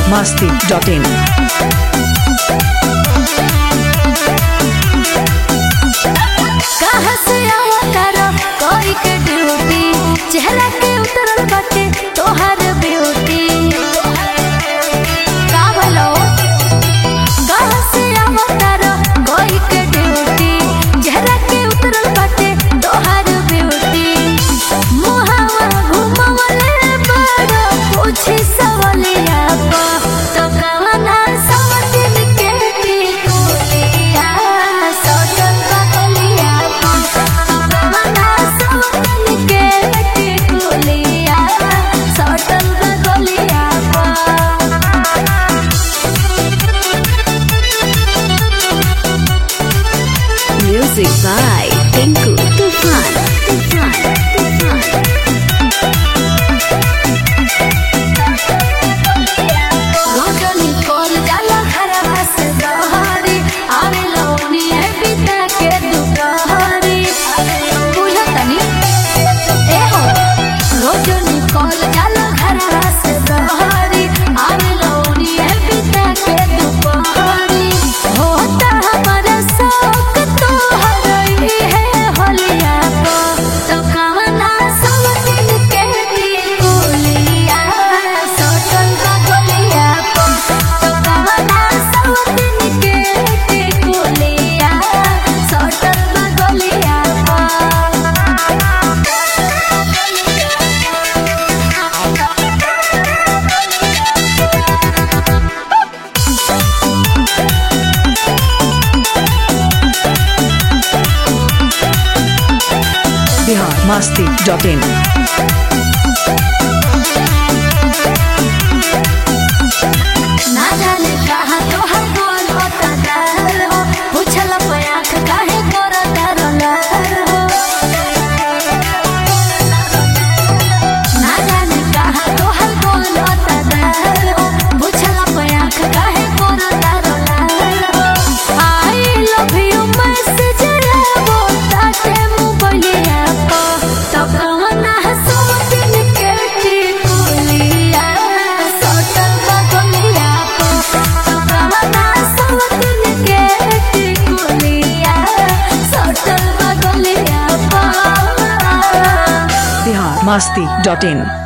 masti.in. कहाँ से आवा तारा कोई के ड्यूटी चेहरा के उतरल बाटे तोहर ब्यूटी का भलो कहाँ से आवा तारा कोई के ड्यूटी चेहरा के उतरल बाटे तोहर ब्यूटी मुहावा घुमावले बड़ा पूछी सवालिया पा तो कवना समझिन के टिकुलिया सोचल बगलिया पा तो कवना समझिन के टिकुलिया सोचल बगलिया पा Music by Tinku Tufan. Tufan. Tufan. रोजनी कोल जाला घरवा से बहरी आवे लौनी है बिता के दुपहरी बुझा तनी ए हो रोजनी कोल जाला घरवा से बहरी आवे लौनी है बिता के दुपहरी होता हमारा शौक तो हरई है होलिया को तो कवना सब दिन के टिकुलिया सोचल बगलिया को तो कवना सब दिन के टिकुलिया सोचल बगलिया Bihar masti.in. ना जाने कहाँ तोहर बोल होता डर हो पूछल पयाख काहे कर डर हो ना जाने कहाँ तोहर बोल होता डर हो पूछल पयाख काहे कर डर हो आई लव यू मैसेज लेबो ताके मोबाइलिया को तो कवना सब दिन के टिकुलिया सोटल बगलिया को तो कवना सब दिन के टिकुलिया सोटल बगलिया को Bihar masti.in.